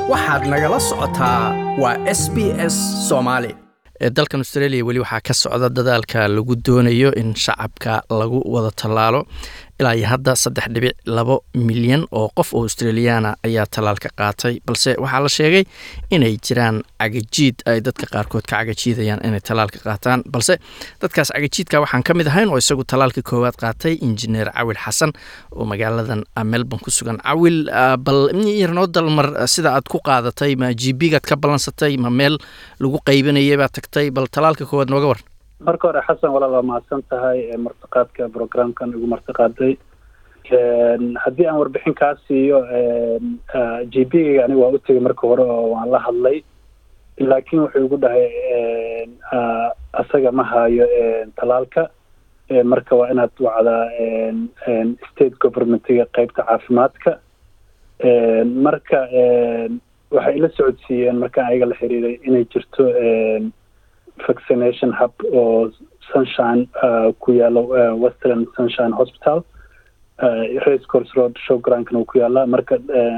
waxaad nagala socotaa waa s b s soomaali dalkan australia weli waxaa ka socda dadaalka lagu doonayo in shacabka lagu wada tallaalo ilaa iyo hadda saddex dhibic labo milyan oo qof oo australiyaana ayaa tallaalka qaatay balse waxaa la sheegay inay jiraan cagajiid ay dadka qaarkood ka cagajiidayaan inay tallaalka qaataan balse dadkaas cagajiidka waxaan ka mid ahayn oo isagu tallaalka koowaad qaatay injineer cawil xasan oo magaaladan melbourne ku sugan cawil bal yarnoo dalmar sida aad ku qaadatay ma g b gaad ka ballansatay ma meel lagu qaybanayay baad tagtay bal tallaalka koowaad nooga waran marka hore xasan walaal waa mahadsan tahay martiqaadka programkan igu martiqaaday haddii aan warbixin kaa siiyo g b ga aniga waa u tegay marka hore oo waan la hadlay laakiin wuxuu igu dhahay asaga ma hayo talaalka marka waa inaad wacdaa state governmentiga qeybta caafimaadka marka waxay ila socodsiiyeen markaan ayaga la xiriiray inay jirto vaccination hub oo sunshine ku yaalo western sunshine hospital race course road showgrankan uu ku yaala marka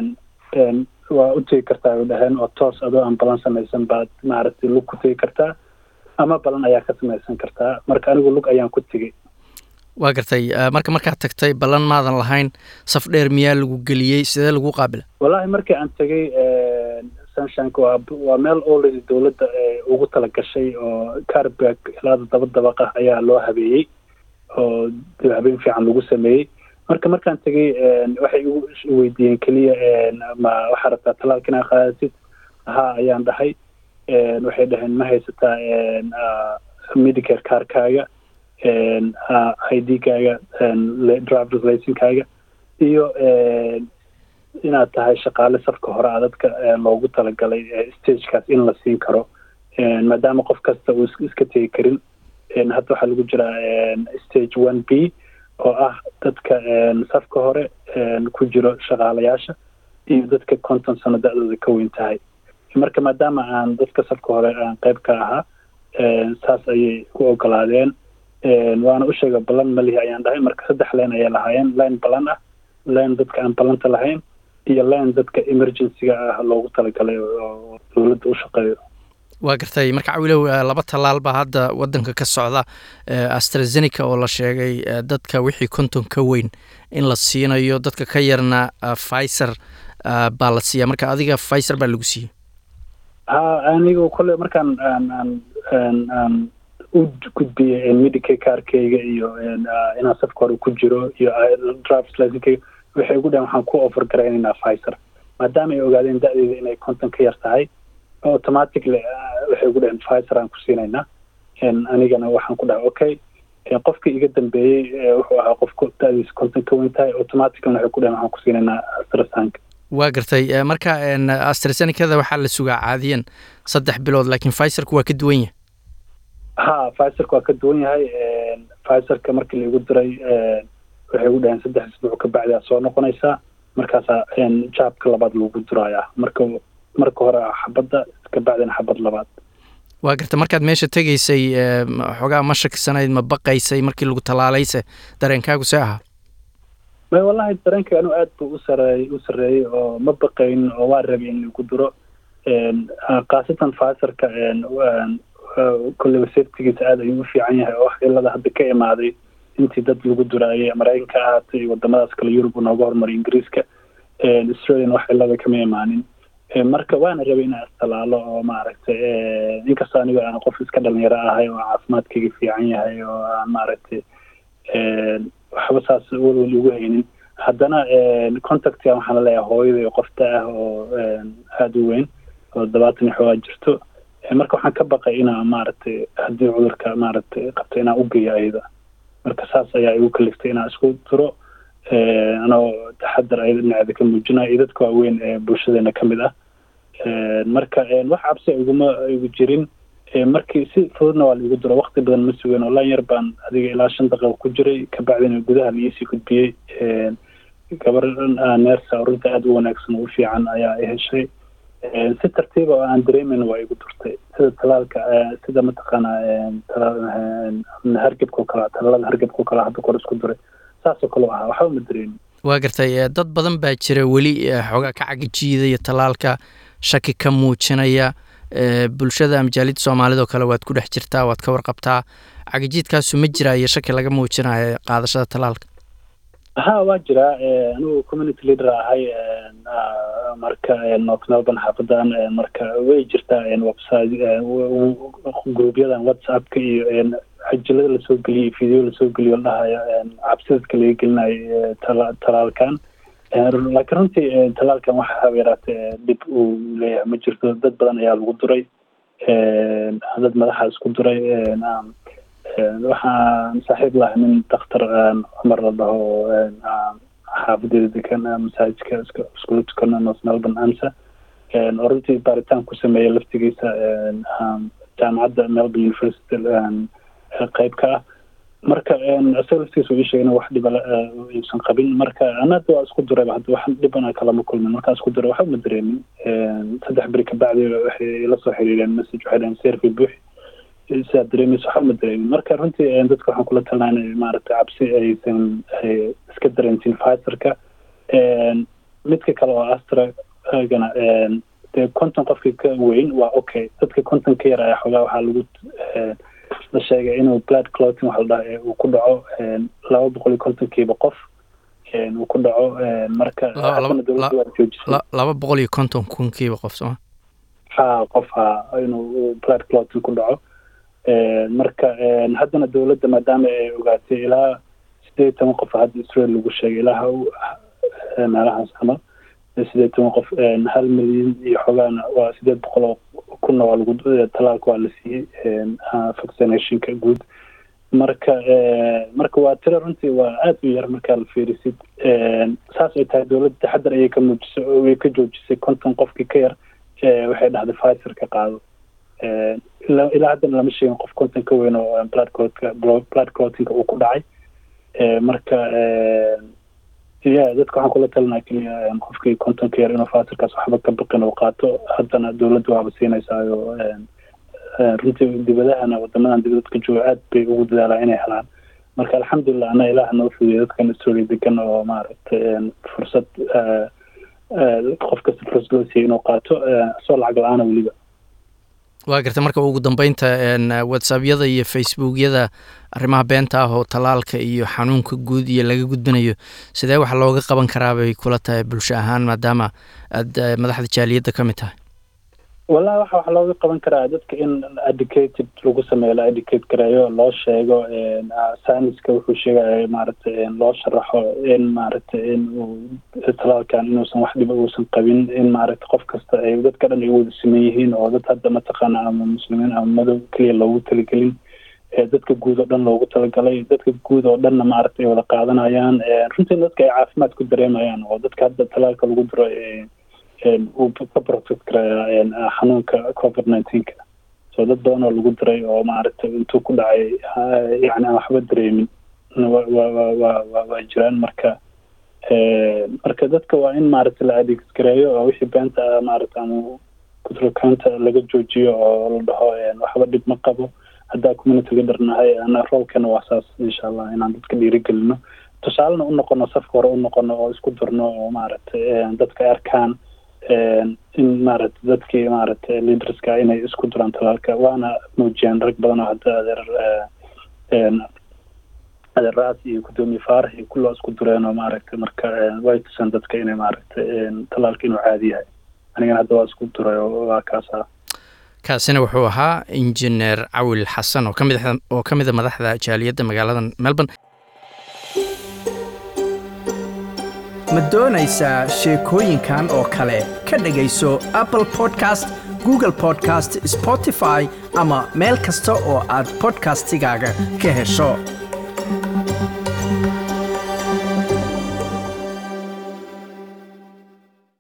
waa u tegi kartaa ay dhaheen oo toos adoo aan balan samaysan baad maaragtay lug ku tegi kartaa ama balan ayaa ka samaysan kartaa marka anigu lug ayaan ku tegey waa gartay marka markaad tagtay ballan maadan lahayn saf dheer miyaa lagu geliyey sidee lagu qaabila wallahi markii aan tegey sunshineka waa waa meel already dowladda ugu talagashay oo carbag ilaa daba dabaq ah ayaa loo habeeyey oo habeen fiican lagu sameeyey marka markaan tegey waxay igu weydiiyeen keliya ma waxaa rabtaa talaalka inaa qaadatid haa ayaan dhahay waxay dhaheen ma haysataa medicare carkaaga i d kaaga drivers licenkaaga iyo inaad tahay shaqaale safka hore a dadka loogu talagalay stagekaas in la siin karo maadaama qof kasta uu iska tegi karin hadda waxaa lagu jiraa stage one b oo ah dadka safka hore ku jiro shaqaalayaasha iyo dadka konton sano da-dooda ka weyn tahay marka maadaama aan dadka safka hore aan qeyb ka ahaa saas ayay u ogolaadeen waana u sheega ballan malihi ayaan dhahay marka saddex leen ayay lahaayeen line ballan ah line dadka aan ballanta lahayn iyo line dadka emergencyga ah loogu talagalay oo dowladda u shaqeeyo waa gartay marka cawilow laba tallaal baa hadda wadanka ka socda astrazeneca oo la sheegay dadka wixii konton ka weyn in la siinayo dadka ka yarna pfizer baa la siiya marka adiga pfizer baa lagu siiyey ha anigu kolley markaan aan aan aan aan u gudbiyey medicare carkeyga iyo inaan safka hore ku jiro iyo drivers licenkeyga waxay ugu dhahen waxaan ku offer garaynaynaa pfizer maadaama ay ogaadeen da-deeda inay konton ka yar tahay automatically waxay ugu dhaheen pfizer aan ku siinaynaa anigana waxaan ku dhahay okay qofkii iga dambeeyey wuxuu ahaa qofku da-diisa konton ka weyn tahay automatically waxay ku dhaheen waxaan ku siinaynaa astrasanka waa gartay marka astrazenecada waxaa la sugaa caadiyan saddex bilood laakiin pfizerka waa ka duwan yahay ha pfizerka waa ka duwan yahay pfizerka markii laigu diray waxay ugu dhaheen saddex isbuuc ka bacdi aa soo noqonaysaa markaasaa jaabka labaad lagu durayaa marka marka hore xabadda ka bacdina xabad labaad waa garta markaad meesha tegaysay xoogaa ma shakisanayd ma baqaysay markii lagu tallaalayse dareenkaagu see ahaa may wallahi dareenka anu aad buu u sareey u sarreeyey oo ma baqaynin oo waa rabay in lagu duro khaasatan fazerka kolleyba safetigiisa aad ayuu u fiican yahay oo wax ilada hadda ka imaaday intii dad lagu duraayay maraykanka ahaatay iyo wadamadaas kale yurub nooga hormaray ingiriiska australian wax ilada kama imaanin marka waana rabay inaan istalaalo oo maaragtay inkastoo anigo aan qof iska dhalinyaro ahay oo caafimaadkayga fiican yahay oo aan maaragtay waxba saas welwel igu haynin haddana contactga waxaan laleeyahay hooyada qofta ah oo aada u weyn oo dabaatan xoogaa jirto marka waxaan ka baqay inaa maaragtay haddii cudurka maaragtay qabto inaan ugeeyo ayada marka saas ayaa igu kaliftay inaan isku duro anoo taxadar ayada dhinaceeda ka muujinayo iyo dadka waaweyn ee bulshadeena ka mid ah marka wax cabsi iguma igu jirin markii si fududna waa laigu duro wakti badan ma sugen oo lan yar baan adiga ilaa shan daqiiqa ku jiray kabacdina gudaha la iisii gudbiyey gabar neersa oo runta aada u wanaagsan oo u fiican ayaa i heshay si tartiiba oo aan dareemayna waa igu durtay sida talaalka sida mataqaana hargebka oo kale talaalada hargebka oo kale hadda kor isku duray saasoo kale ahaa waxba ma dareemin waa gartay dad badan baa jira weli xoogaa ka cagajiidaya tallaalka shaki ka muujinaya bulshada majaalida soomaalida oo kale waad ku dhex jirtaa waad ka warqabtaa cagajiidkaasu ma jiraa iyo shaki laga muujinayo qaadashada tallaalka ha waa jiraa anigu community leader ahay marka north melbourne xaafadan marka way jirtaa website gruubyadan whatsappka iyo cajilada lasoo geliyo iyo video lasoo geliyo ladhahayo cabsidadka laga gelinayo talaalkan laakiin runtii talaalkan waxa haba yaraatee dhib uu leeyahay ma jirto dad badan ayaa lagu duray dad madaxa isku duray waxaan saaxiib lahay nin daktar cumar la dhaho xaafadeeda degan masaajidka iskula tukano north melbourne amsa oo runtii baaritaan ku sameeya laftigiisa jaamacadda melbourne university qeyb ka ah marka isaga laftigiisa uu ii sheegay in wax dhiba uusan qabin marka anada waa isku durayba hadda wax dhibana kalama kulmin markaa isku duray waxa uma dareemin saddex beri kabacdi waxay ila soo xiriireen message waxay dhaheen serfi buux sidaad dareemaysa waxa uma dareemin marka runtii dadka waxaan kula talnaa inay maaragtay cabsi aysan iska dareensin fiserka midka kale oo astragana dee konton qofkii ka weyn waa okay dadka konton ka yar ayaa xoogaa waxaa lagu la sheegay inuu blood cloting waxa la dhaha uu ku dhaco laba boqol iyo kontonkiiba qof uu ku dhaco marka dowladda waa joojisay laba boqol iyo konton kunkiiba qof sooma ha qof ha inuu blood cloting ku dhaco marka haddana dowladda maadaama ay ogaatay ilaa sideed toban qof hadda israel lagu sheegay ilaa meelahaas camal sideed toban qof hal milyan iyo xogaana waa sideed boqol oo kunna waa lagu talaalka waa la siiyey vaccinationka guud marka marka waa tiro runtii waa aada u yar markaa la fiirisid saas ay tahay dowladda taxadar ayay ka muujisay oo way ka joojisay konton qofkii ka yar waxay dhahday fiser ka qaado ilaa haddana lama sheegin qof konton ka weyn oo blood clotka blood clotinga uu ku dhacay marka ya dadka waxaan kula talinaa keliya qofkii kontonka yar inuu faasirkaas waxba ka baqin uu qaato haddana dowladda waaba siinaysayo runtii dibadahana wadamadan dibadadka jooga aad bay ugu dadaalaa inay helaan marka alxamdulilah ana ilaah noo fudiya dadkan australia degan oo maaragtay fursad qof kasta fursad loo siiyay inuu qaato soo lacag la-aana weliba waa garta marka ugu dambeynta whatsappyada iyo facebookyada arrimaha beenta ah oo tallaalka iyo xanuunka guud iyo laga gudbinayo sidee wax looga qaban karaa bay kula tahay bulsho ahaan maadaama aad madaxda jaaliyadda ka mid tahay wallahi waxa wax looga qaban karaa dadka in educated lagu sameeyo la educate gareeyo loo sheego scienska wuxuu sheegaya maaragtay loo sharaxo in maaragtay in uu talaalkan inuusan wax dhiba uusan qabin in maaragtay qof kasta ay dadka dhan ay wada siman yihiin oo dad hadda mataqaana ama muslimiin ama madow keliya loogu talagelin dadka guud oo dhan loogu talagalay dadka guud oo dhanna maaragtay ay wada qaadanayaan runtii dadka ay caafimaad ku dareemayaan oo dadka hadda talaalka lagu diro uu ka protect karayaa xanuunka covid nineteenka so dad badan oo lagu diray oo maaragtay intuu ku dhacay yani aan waxba dareemin waa jiraan marka marka dadka waa in maaragtay la adeeggareeyo oo wixii beenta ah maaragta ama kutrokaanta laga joojiyo oo la dhaho waxba dhib ma qabo haddaa communityga dharnahay ana roolkana waa saas insha allah inaan dadka dhiirigelino tusaalena u noqono safka hore u noqono oo isku dirno oo maaragtay dadka arkaan in maaragtay dadkii maaragtay leaderska inay isku duraan talaalka waana muujiyaan rag badan oo hadda adeer adeeraas iyo guddoomiye faarax iyo kulloo isku dureen oo maaragtay marka way tusaan dadka inay maaragtay talaalka inuu caadi yahay anigana hadda waa isku duray oo waa kaas ah kaasina wuxuu ahaa injineer cawil xasan oo kamid oo ka mid a madaxda jaaliyadda magaalada melbourne ma doonaysaa sheekooyinkan oo kale ka dhegayso apple podcast google podcast spotify ama meel kasta oo aad bodkastigaaga ka hesho